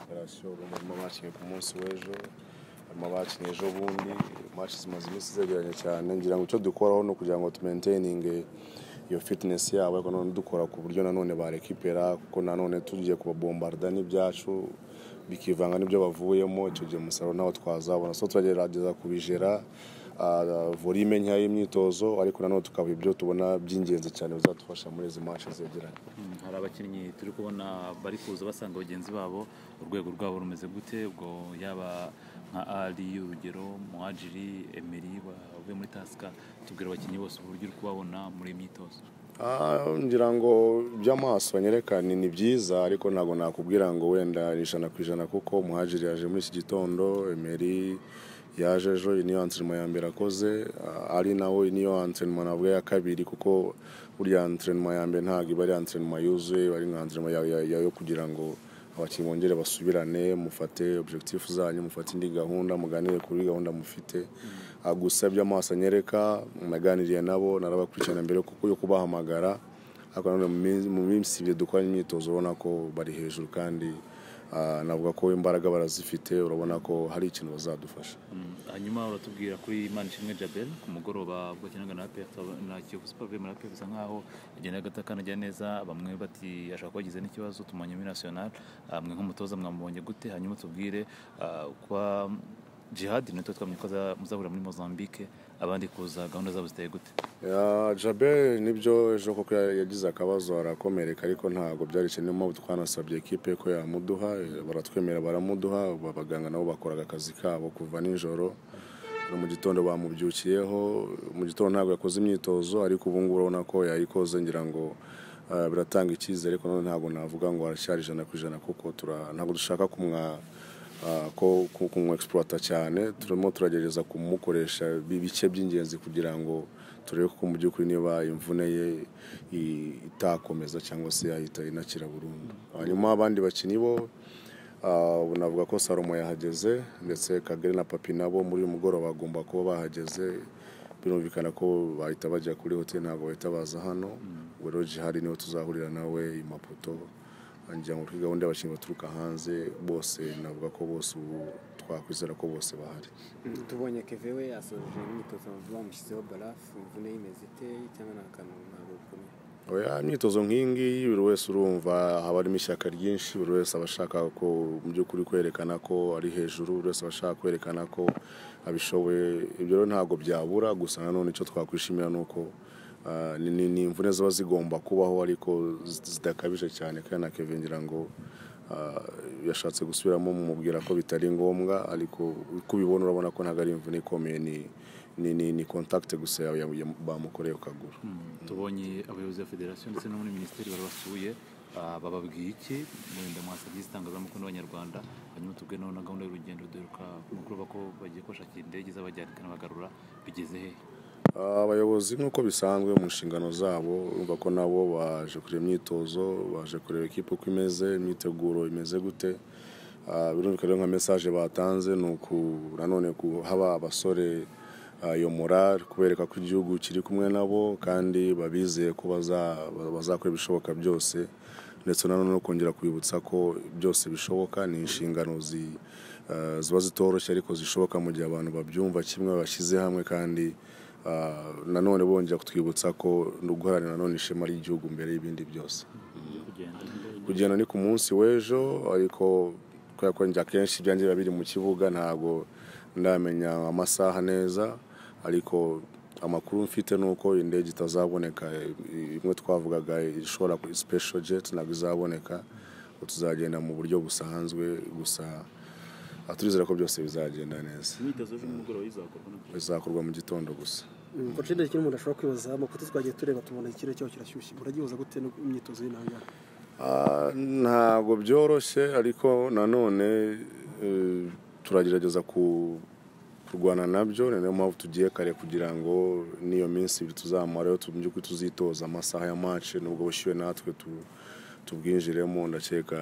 barashobora mu bakinnye ku munsi w'ejo harimo abakinnye ejo bundi maci zimaze iminsi zegeranye cyane ngira ngo icyo dukoraho ni ukugira ngo tumenteyininge iyo fitinesi yabo ariko none dukora ku buryo nanone barekipera kuko nanone tugiye kubabombarda n'ibyacu bikivanga n'ibyo bavuyemo icyo gihe umusaruro nawo twazabona so turagerageza kubijera ah, volume nkeya y'imyitozo ariko nanone tukaba ibyo tubona by'ingenzi cyane bizadufasha muri izi maci zegeranye Mm, hari abakinnyi turi kubona bari kuza basanga bagenzi babo urwego rwabo rumeze gute ubwo yaba nka ari urugero muhajiri emeri bavuye muri tasika tubwira abakinnyi bose uburyo uri kubabona muri iyi myitozo Ah, ngira ngo iby'amaso banyerekana ni byiza ariko ntabwo nakubwira ngo wenda ni ijana ku ijana kuko umuhajiri yaje muri iki gitondo emeri yaje ejo iyi niyo antrenema ya mbere akoze ah, ari nawe iyi niyo antrenema navuga ya kabiri kuko burya antrenema ya mbere ntabwo iba ari antrenema yuzuye iba ari nka antrenema ya- ya- ya- yo kugira ngo abakinnyi bongere basubirane mufate objectif zanyu mufate indi gahunda muganire kuri gahunda mufite Ah, gusa by'amaso anyereka naganiriye nabo narabakurikirana mbere kuko yo kubahamagara ariko nanone mu minsi- mu minsi ibiri dukora imyitozo urabona ko bari hejuru kandi ah, navuga ko imbaraga barazifite urabona ko hari ikintu bazadufasha Mm, hanyuma uratubwira kuri Manishimwe Jabel ku mugoroba ubwo akinaga na APR Tab- na Kiyovu Super Vemu na APR bisa nkaho agenda agata kanajya neza bamwe bati ashobora kuba agize n'ikibazo tumanye muri National Ah, mwe nk'umutoza mwamubonye gute hanyuma tubwire ah, kwa Jihad natwe twamye ko aza- muzahurira muri Mozambique abandi kuza gahunda zabo ziteye gute Ya, Jabel nibyo ejo koko ya- yagize akabazo arakomereka ariko ntabwo byari ikintu niyo mpamvu twanasabye ekipe ko yamuduha eh, baratwemera baramuduha aba baganga nabo bakoraga akazi kabo kuva nijoro no mu gitondo bamubyukiyeho mu gitondo ntabwo yakoze imyitozo ariko ubu ngubu urabona ko yayikoze ngira ngo ah, biratanga icyizere ariko none ntabwo navuga ngo aracyari ijana ku ijana kuko tura- ntabwo dushaka kumwa Ah, ko kumwexploita cyane turimo turagerageza kumukoresha ibice by'ingenzi kugira ngo turebe ko mu by'ukuri niba imvune ye i- itakomeza cyangwa se yahita inakira burundu hanyuma abandi bakinnyi bo ah, ubu navuga ko salomo yahageze ndetse kagere na papi nabo muri uyu mugoroba bagomba kuba bahageze birumvikana ko bahita bajya kuri hoteli ntabwo bahita baza hano ubwo rero jihari niho tuzahurira nawe i maputo ngira ngo kuri gahunda y'abakinnyi baturuka hanze bose navuga ko bose ubu twakwizera ko bose bahari tubonye keve we asoje imyitozo bamushyizeho barafu imvune yimeze ite cyangwa nta kantu ntabwo bikomeye oya imyitozo nk'iyi ngiyi buri wese urumva haba harimo ishyaka ryinshi buri wese aba ashaka ko mu by'ukuri kwerekana ko ari hejuru buri wese aba ashaka kwerekana ko abishoboye ibyo rero ntabwo byabura gusa nanone icyo twakwishimira ni uko ah, ni- ni ni imvune ziba zigomba kubaho ariko zi- zidakabije cyane kandi na keve ngira ngo ah, yashatse gusubiramo mumubwira ko bitari ngombwa ariko uko ubibona urabona ko ntabwo ari imvune ikomeye ni ni ni, ni contact gusa ya- ya- bamukoreye ku kaguru tubonye abayobozi ba federasiyo ndetse no muri minisiteri barabasuye ah, bababwiye iki mwenda mwasabye izitangazamakuru n'abanyarwanda hanyuma tubwe naho na gahunda y'urugendo duheruka mukuru ko bagiye kubashakira indege izabajyana ikanabagarura bigeze hehe abayobozi nk'uko bisanzwe mu nshingano zabo urumva ko nabo baje kureba imyitozo baje kureba ekipa uko imeze imyiteguro imeze gute Ah, birumvikana rero nka mesaje batanze ni uku nanone kuhaba abasore ah, iyo morale kubereka ko igihugu kiri kumwe nabo kandi babizeye ko baza- bazakora ibishoboka byose ndetse nanone no kongera kubibutsa ko byose bishoboka ni inshingano zi- ah, ziba zitoroshye ariko zishoboka mu gihe abantu babyumva kimwe bashyize hamwe kandi ah, nanone bongera kutwibutsa ko no guharanira nanone ishema ry'igihugu mbere y'ibindi byose byo kugenda kugenda ni ku munsi w'ejo ariko kubera ko njya kenshi ibyanjye biba biri mu kibuga ntabwo ndamenya amasaha neza ariko amakuru mfite ni uko indege itazaboneka i- imwe twavugaga ishobora kuri special jet ntabwo izaboneka ngo tuzagenda mu buryo busanzwe gusa ah, turizera ko byose bizagenda neza imyitozo ejo nimugoroba izakorwa na bizakorwa mu gitondo gusa koci ndetse umuntu ashobora kwibaza amafoto twagiye tureba tubona ikirere cyaho kirashyushye muragihuza gute no- imyitozo y'intanga Ah, ntabwo byoroshye ariko nanone eh, turagerageza ku- kurwana nabyo ni nayo mpamvu tugiye kare kugira ngo n'iyo minsi ibiri tuzamarayo tu- mu by'ukuri tuzitoza amasaha ya mace nubwo bushyuwe natwe tu- tubwinjiremo ndakeka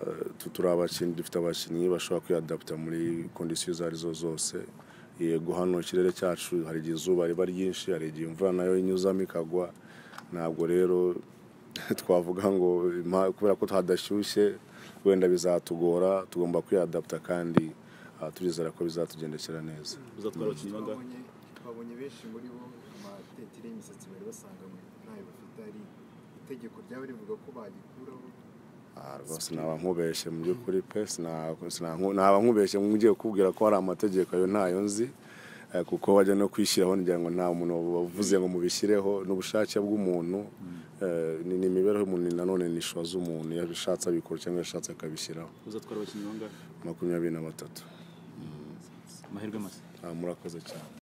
eh, tu- turi abakinnyi dufite abakinnyi bashobora kwiyadaputa muri kondisiyo izo ari zo zose yego hano ikirere cyacu hari igihe izuba riba ryinshi hari igihe imvura nayo inyuzamo ikagwa ntabwo rero twavuga ngo impa- kubera ko hadashyushye wenda bizatugora tugomba kwiyadapta kandi ah, turizera ko bizatugendekera neza uzatwara abakinnyi bangahe twabonye twabonye benshi muri bo amatetire y'imisatsi bari basanga ntayo bafite ari itegeko ryaba rivuga ko bagikuraho Ah, rwose naba nkubeshye mu by'ukuri pe sina- sina- nku- naba nkubeshye ngiye kukubwira ko hari amategeko ayo ntayo nzi eh, kuko wajya no kwishyiraho ngira ngo nta muntu wavuze ngo mubishyireho ni ubushake bw'umuntu eh, ni ni imibereho y'umuntu ni nanone ni ishuwa z'umuntu yabishatse abikora cyangwa yashatse akabishyiraho uzatwara abakinnyi bangahe makumyabiri na batatu amahirwe masa Ah, murakoze cyane